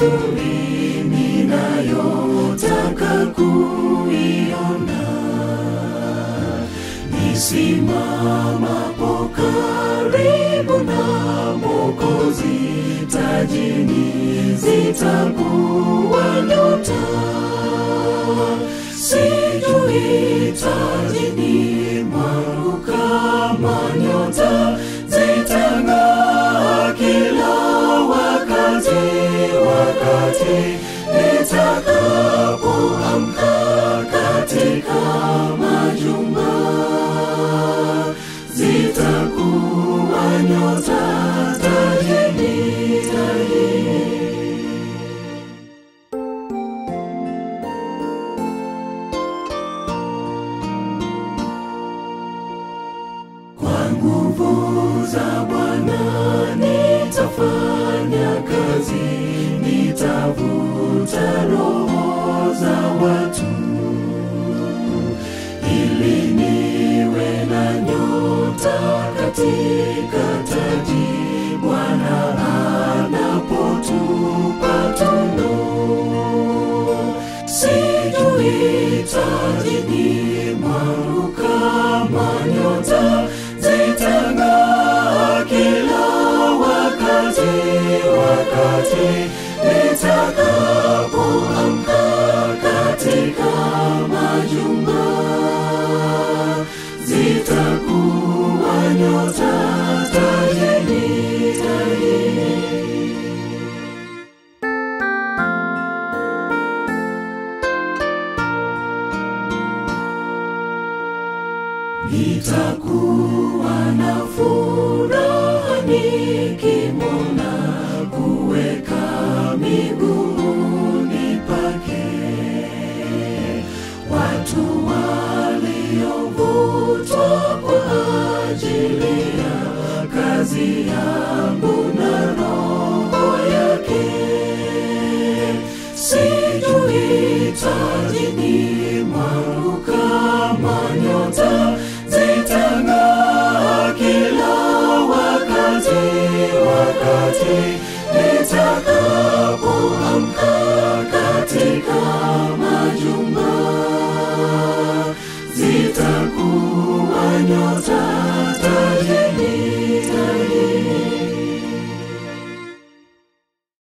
mazuri ninayotaka kuiona nisimamapo karibu na Mwokozi, tajini zitakuwa nyota, sijui tajini mwangu kama nyota zitang'aa kila wakati, wakati nitakapoamka katika majumba zitakuwa nyota tajini, tajini. Kwa nguvu za Bwana nitafanya kazi, nitavuta roho za watu ili niwe na nyota katika taji Bwana anapotupa tuno. Sijui tajini mwangu kama nyota zitang'aa kila wakati, wakati nitakapoamka katika majumba zitakuwa nyota tajini, tajini. Nitakuwa na furaha nikimwona kuweka miguuni pake watu waliovutwa kwa ajili ya kazi yangu na roho yake. Sijui tajini mwangu kama nyota zitang'aa kila wakati, wakati nitakapo